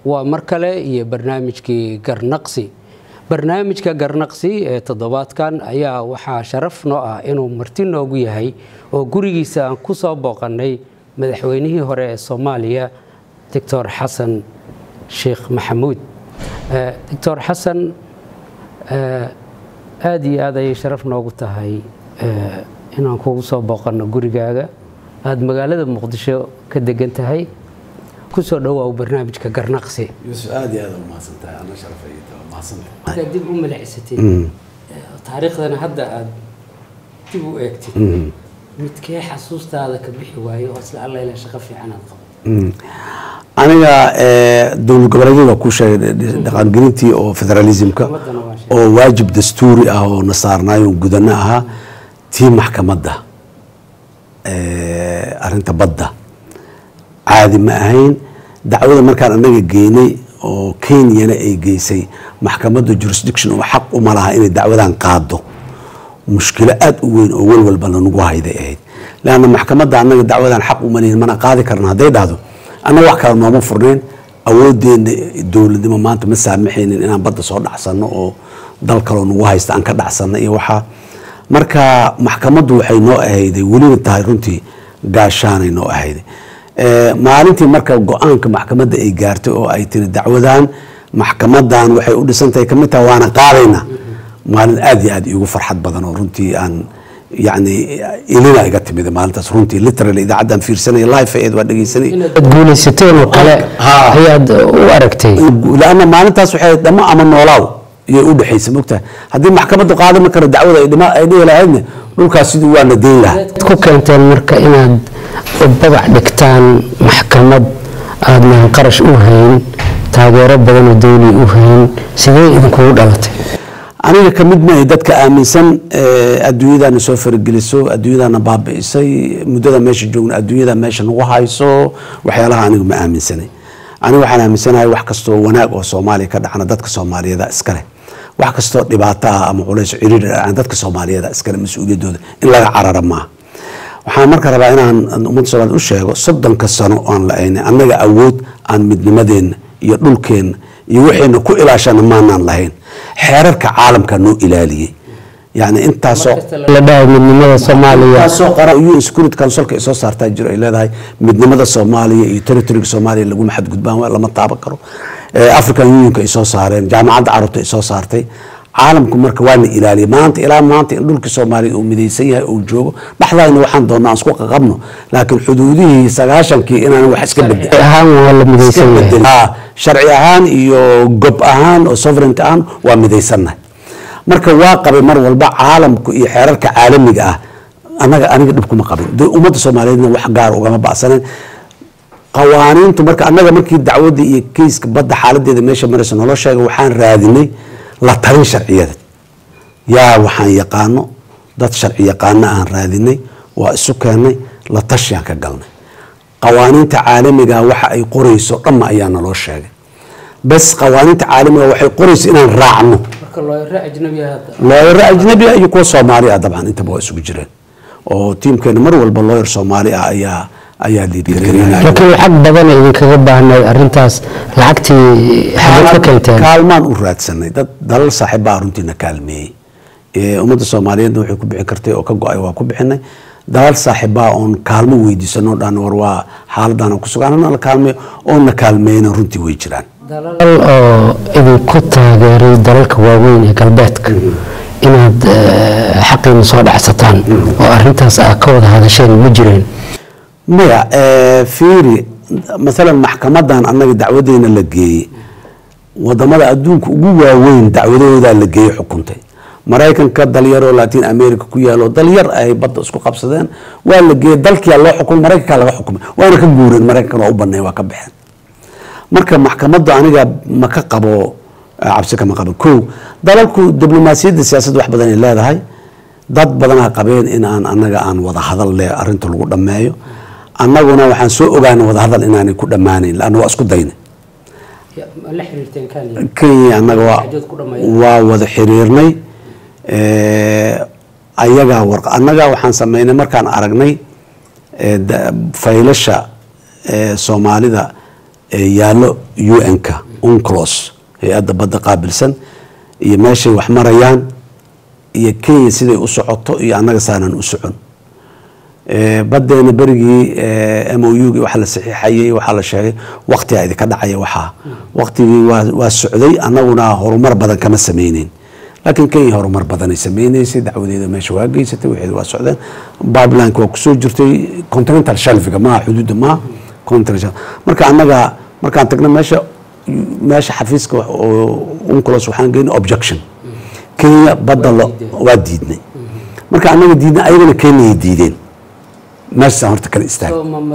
waa mar kale iyo barnaamijkii garnaqsi barnaamijka garnaqsi ee toddobaadkan ayaa waxaa sharaf noo ah inuu marti noogu yahay oo gurigiisa aan ku soo booqannay madaxweynihii hore ee soomaaliya doctor xasan sheekh maxamuud doctor xasan aada iyo aad ayay sharaf noogu tahay inaan kugu soo booqanno gurigaaga aada magaalada muqdisho ka degan tahay kusoo dhawaaw barnaamijka garnaqsi yuusuf aada iyo aada umahadsantahay ana sharafayta mahadsantahay markaad dib u milicsatid taariikhdana hadda aada dib u eegtid midkee xasuustaada ka bixi waayo oo isla alla ilaa shaqo fiican aad qabato aniga dowlad goboleedyada ku sheegay dhaqangelintii oo federalismka Maxkamaddana waa sheegay. oo waajib dastuuri ah oo na saarnaayo gudano ahaa tii maxkamadda arinta badda caadi ma ahayn dacwada markaan anaga geynay oo kenyana ay geysay maxkamadda jurisdiction oo xaq uma laha inay dacwadan qaado mushkilo aada u weyn oo welwalba lanagu hayday ahayd leanna maxkamadda annaga dacwadan xaq uma lihin mana qaadi karna hadday dhahdo annaga wax kale nooma furnayn awoodeena dowladnimo maanta ma saamaxaynin inaan badda soo dhacsano oo dal kaloo nagu haysta aan ka dhacsano iyo waxaa marka maxkamaddu waxay noo ahayday welina tahay runtii gaashaanay noo ahayday maalintii marka go-aanka maxkamadda ay gaartay oo ay tiri dacwadan maxkamadan waxay u dhisantahay kamid tahay waana qaadayna maalin aada iyo aada iigu farxad badan oo runtii aan yani ilina iga timid maalintaas runtii literally idaacaddan fiirsanaya live eed waa dhegeysanay inaad guulaysateen oo kale Haa. ayaad u aragtay lanna maalintaas waxay dhamo ama noolaaw iyay u dhexaysa mogtahay haddii maxkamaddu qaadami karo dacwada ay dhima ay dhihi lahaydna dhulkaas siduu waa na deyn lahaa ku keenteen marka inaad babac dhigtaan maxkamad aadnan qarash u hayn taageero badan oo dawli u hayn sidee idinkugu dhalatay aniga ka mid maahay dadka aaminsan eh, adduunyadana soo farageliso adduunyadana baabi'isay muddada meesha joogna adduunyada meesha nagu hayso waxyaalaha anigu ma aaminsanay aniga waxaan aaminsanahay wax kastoo wanaag oo soomaaliya ka dhacna dadka soomaaliyeeda iskale wax kastoo dhibaato ah ama culays ciriir ah dadka soomaaliyeeda iskale mas-uuliyaddooda in laga carara maaha waxaan marka rabaa inaan ummadda soomaaliyed u sheego soddonka sano aan la-aynay annaga awood aan midnimadeenna iyo dhulkeenna iyo waxayna ku ilaashana maanaan lahayn xeerarka caalamka noo ilaaliyey yani intaasoo la dhahay midnimada soomaaliya intaasoo qaran UN Security Councilka ay soo saartaa jiro ay leedahay midnimada Soomaaliya iyo territoryga Soomaaliya laguma xadgudbaan waa lama taaban karo Eh, African Unionka ay soo saareen jaamacadda carabta ay soo saartay caalamku marka waa la ilaaliyay maanta ilaa maanta in dhulka Soomaaliya uu midaysan yahay uu joogo dhexdaayna waxaan doonaa aan isku qaqabno laakiin xuduudihii sagaashankii inaan wax iska bedel ahaan waa la midaysan yahay Ah, sharci ahaan iyo gob ahaan oo sovereignty ahaan waa midaysannahay marka waa qabay mar walba caalamku iyo xeerarka caalamiga ah anaga aniga dhibkuma qabin de ummadda soomaaliyeedna wax gaar ugama bacsanen qawaaniintu marka annaga markii dacwadda iyo keyska badda xaaladeeda meesha maraysa nolo sheega waxaan raadinay la talin sharciyada yaa waxaan yaqaano dad sharci yaqaano aan raadinay waa isu keennay la tashiyaan ka galnay qawaaniinta caalamiga waxa ay qorayso dhamma ayaa naloo sheegay bas qawaaniinta caalamiga waxay qorayso inaan raacno marka looyaro ajnabi hadda looyaro ajnabi ah iyo kuwa soomaali ah dabcan intaba waa isugu jireen oo tiimkeena mar walba looyar soomaali ah ayaa ayaa liidgareynaya laakiin lacag badan idinkaga baahnay arrintaas lacagtii xageed ka keenteen kaalmaan u raadsanay dad dalal saaxiibaa runtiina kaalmeeyey Ee, ummadda soomaaliyeedna waxay ku bixin kartay oo ka go-ay waa ku bixinay dalal saaxiibaa oon kaalmo weydiisano dhan war waa xaaladaan ku sugan anana la kaalmeeyo oona kaalmeeyna runtii way jiraan dalal oo idinku taageeray dalalka waaweyn ee galbeedka inaad eh, xaqiina soo dhacsataan oo arrintaas aad ka wada hadasheen ma jireen maya eh, fiiri maalan maxkamadan annaga dacwadeena la geeyey wadamada adduunka ugu waaweyn dacwadahoodaa la geeyey xukuntay maraykanka dalyaroo latin america ku yaalo dalyar ay badda isku qabsadeen waa la geeyey dalkiyaa loo xukumay maraykankaa laga xukumay waana ka guureen maraykankan waa u baneen waa ka baxeen marka maxkamaddu aniga ma ka qabo eh, cabsi kama qabo kow dalalku diblomaasiyadda siyaasadda wax badan ay leedahay dad badanaa qabeen in aan anaga aan wada hadal leh arrinta lagu dhammeeyo annaguna waxaan soo ogaanay wada hadal inaanay ku dhammaanayn laanna waa isku daynay la xiriirteen kenya kenya annaga waa Xajood ku dhammeeyeen. waa wada xiriirnay Eh, ayagaa war annaga waxaan sameynay markaan aragnay eh, da- faylasha eh, soomaalida ee yaallo un-ka unclos hay-adda badda qaabilsan iyo meeshay wax marayaan iyo kenya siday u socoto iyo annaga saanan u socon badeena berigii m o u waxa la saxiixayay waxaa la sheegay waktigaa idinka dhacaya waxaa waktigii waa socday annaguna horumar badan kama sameyneyn laakiin kenya horumar badanay sameyneysay dacwadeeda meesha waa geysatay waxeeda waa socdeen bibelineka waa kusoo jirtay continental shelfiga maaha xuduudda maaha continental marka annaga markaan tagna meesha meesha xafiiska oo unclos waxaan geynay objection kenya badda waa diidnay marka annaga diidnay ayagana kenyay diideen meeshaasaan horta kala istaag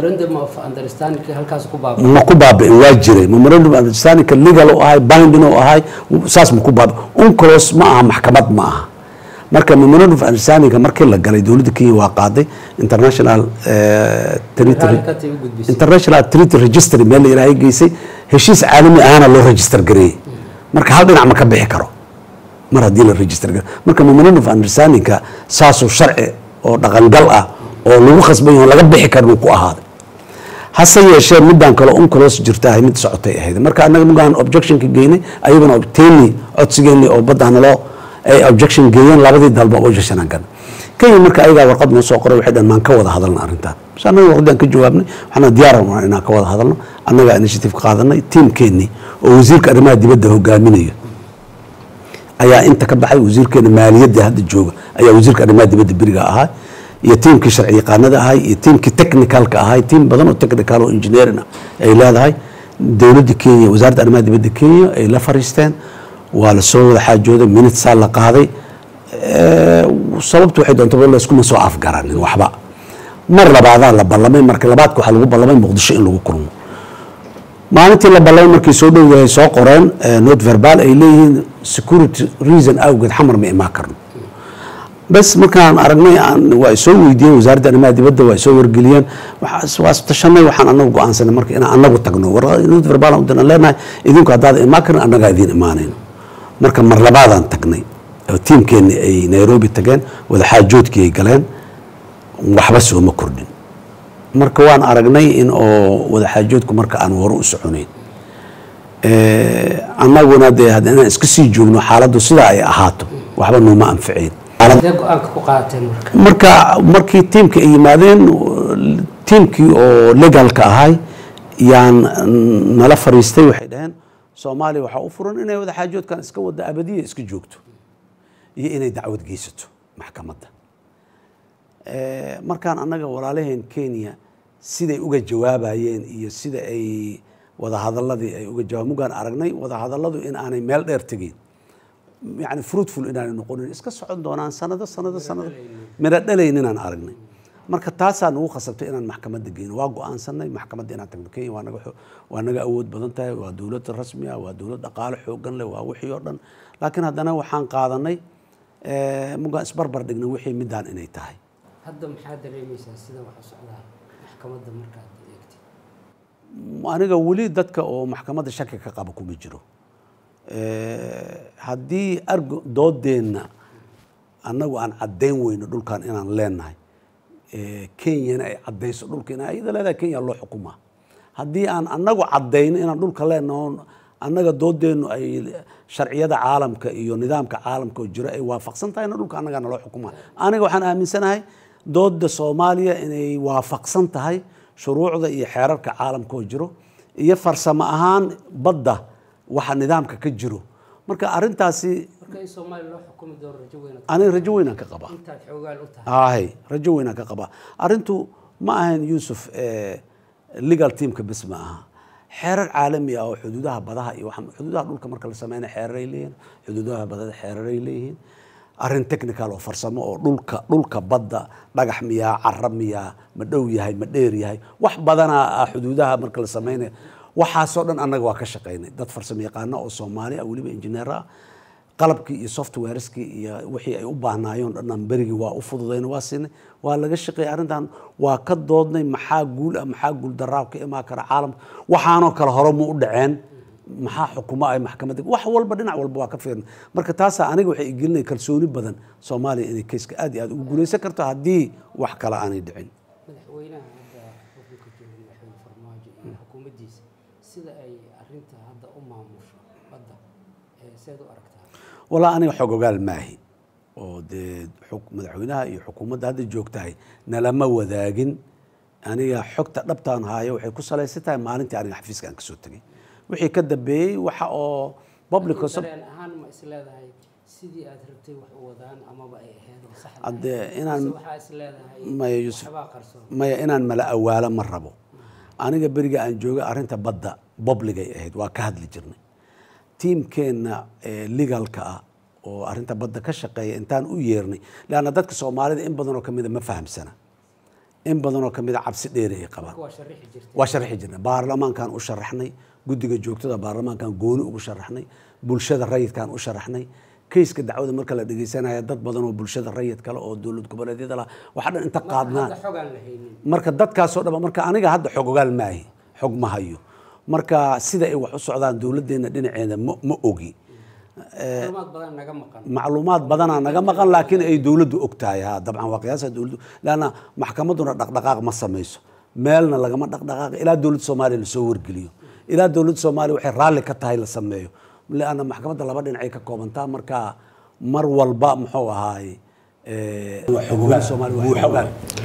ma ku baabi'in waa jiray memorandum of understandingka legal u ahay binding u ahay saas ma ku baabi unclos ma aha maxkamad ma aha marka memorandum of understandingka markii la galay dowladda kenya waa qaaday international international treaty registry meel la yidhahay geysay heshiis caalami ahana loo register gareeyey marka hal dhinac ma ka bixi karo mar haddii la register gareey marka memorandum of understandingka saasuu sharci oo dhaqangal ah oo lagu khasban yaho laga bixi karin uu ku ahaaday hase yeeshee midaan kale unclos jirta ahay mid socotay ahayd marka annaga mugaan objectionka geynay ayaguna teeni codsigeeni oo baddaana loo ay objection geeyeen labadii dalba objection aan galnay kenya marka ayagaa warqad noo soo qoray waxay dhan maan ka wada hadalna arrintan bas annaga warqaddaan ka jawaabnay waxaana diyaara unaa inaan ka wada hadalno annagaa initiative ka qaadanay tiimkeennii oo wasiirka arrimaha dibadda hogaaminayo ayaa inta ka baxay wasiirkeena maaliyadda hadda jooga ayaa wasiirka arrimaha dibadda beriga ahaa iyo tiimkii sharci yaqaanada ahay iyo tiimkii technicalka ahay tiim badan oo technical oo engineering ay leedahay dowladda kenya wasaaradda arrimaha dibadda kenya ay la fariisteen waa la soo wada xaajooday minitesaa la qaaday sababtu waxay doontaba layskuma soo afgaranin waxba mar labaadaa la ballamay marka labaadka waxaa lagu ballamay muqdisho in lagu kulmo maalintii la ballamay markii soo dhow yahay soo qoreen not verbal ay leeyihiin security reason awgeed xamar ma imaan karno bas markaan aragnay waa soo weydiiyeen wasaaradda arrimaha dibadda waa soo wargeliyeen waa tashanay waxaan anagu go-aansanay marka inaan anagu tagno not verbal aan leenahay idinku haddaad imaan karin annagaa idiin imaanayno marka mar labaadaan tagnay oo tiimkeenni ay nairobi tageen wadaxaajoodkii ay galeen waxba sooma kordhin marka waan aragnay in oo wadaxaajoodku marka aan hore u soconayn annaguna dee inaan iska sii joogno xaaladdu sidaa ay ahaato waxba nooma anficeyn marka markii tiimka ay yimaadeen tiimkii oo legalka ahay yaan nala fariistay waxay dhaheen soomaaliya waxaa u furan inay wadaxaajoodkan iska wada abadiya iska joogto iyo inay dacwad geysato maxkamadda markaan annaga walaalaheen kenya siday uga jawaabayeen iyo sida ay wadahadaladii ay uga jawaab mugaan aragnay wadahadalladu in aanay meel dheer tegin yani fruitful inaanay noqonin iska socon doonaan sanado sanado sanado midho dhalayn inaan aragnay marka taasaa nagu khasabtay inaan maxkamadda geyno waa go-aansanay maxkamadda inaan tagno kenya waa naga waa naga awood badan tahay waa dowlad rasmi ah waa dowlad dhaqaale xoogan leh waa wixii oo dhan laakiin haddana waxaan qaadanay mugaan isbarbar dhigna wixii midaan inay tahay hadda maxaa dareemaysaa sida wax u socdaa maxkamadda markaad eegtay aniga weli dadka oo maxkamadda shaki ka qaba kuma jiro haddii argo doodeenna annagu aan caddayn weyno dhulkan inaan leenahay kenyana ay caddayso dhulka in ayada leedahay kenya loo xukumaa haddii aan annagu caddayno inaan dhulka leenaho annaga doodeennu ay sharciyada caalamka iyo nidaamka caalamka oo jiro ay waafaqsan tahayna dhulka annagaana loo xukumaa aniga waxaan aaminsanahay dooda soomaaliya inay waafaqsan tahay shuruucda iyo xeerarka caalamka oo jiro iyo farsamo ahaan badda waxa nidaamka ka jiro marka arintaasi marka in soomaaliya loo xukumi doono rajo weyn aniga rajo weynaan ka qabaa intaad xoogaal u tahay hay rajo weynaan ka qabaa arintu ma ahayn yuusuf legal teamka bes ma aha xeerar caalami ah oo xuduudaha badaha iyo waxa- xuduudaha dhulka marka la sameynaya xeeraray leeyihiin xuduudaha badada xeeraray leeyihiin arrin technical oo farsamo oo dhulka dhulka badda dhagax miyaa cara miyaa ma dhow yahay ma dheer yahay wax badanaa ah xuduudaha marka la sameynaya waxaasoo dhan annaga waa ka shaqaynay dad farsamo yaqaano oo soomaali ah weliba injineer ah qalabkii iyo softwareskii iyo wixii ay u baahnaayeen dhanaan berigii waa u fududayna waa siinay waa laga shaqeeyay arrintan waa ka doodnay maxaa guul ah maxaa guul daraa ka imaan kara caalamka waxaanoo kale hore mu u dhaceen maxaa xukumo ay maxkamadda wax walba dhinac walba waa ka fiirnay marka taasaa aniga waxay igelinaya kalsooni badan soomaaliya inay keyska aad iyo aad ugu guulaysan karto haddii wax kale aanay dhicin madaxweynaha hadda xukunka jooga madaxweyne farmaajo iyo xukuumaddiisa si sida ay arinta hadda u maamusho badda ee seed u aragtaa walaa aniga xog ogaal maahi oo dee xuk- madaxweynaha iyo xukuumadda hadda joogtahay nalama wadaagin aniga xogta dhabtaan haayo waxay ku salaysan tahay maalintii aniga xafiiska aan kasoo tegay wixii ka dambeeyey waxa oo public Laakiin dareen ahaan ma is leedahay sidii aad rabtay wax u wadaan amaba ay ahayd oo saxda Haddee ahayd? inaan- Mise waxaa is leedahay maya Yusuf waxbaa qarsoon maya inaan mala awaalo ma rabo aniga beriga aan joogay arrinta badda bobligay ahayd waa ka hadli jirnay tiimkeenna ee legalka ah oo arrinta badda ka shaqeeya intaan u yeernay leanna dadka soomaalida in badanoo ka mida ma fahamsana in badanoo ka mida cabsi dheeri ay qabaan waa sharixi jirtay waa sharxi jirnay baarlamaankaan u sharaxnay guddiga joogtada baarlamaankaan gooni ugu sharaxnay bulshada rayidkaan u sharaxnay keyska dacwada marka la dhegeysanaya dad badan oo bulshada rayid kale oo dowlad goboleedyada lah waxa dhan inta qaadnaan hadda xogaan la haynin marka dadkaasoo dhan marka aniga hadda xog ogaal maahi xog ma hayo marka sida ay wax u socdaan dowladdeena dhinaceeda ma ma ogi macluumaad badan naga maqan macluumaad badanaa naga maqan laakiin ay dowladdu og tahay ha dabcan waa qiyaasa dowladdu laanna maxkamadduna dhaqdhaqaaq ma samayso meelna lagama dhaqdhaqaaq ilaa dowladda soomaaliya lasoo wargeliyo ilaa dowladda soomaaliya waxay raalli ka tahay la sameeyo leanna maxkamadda laba dhinacay ka koobantaa marka mar walba muxuu ahaaye xog ogaal soomaaliya waa xog ogaal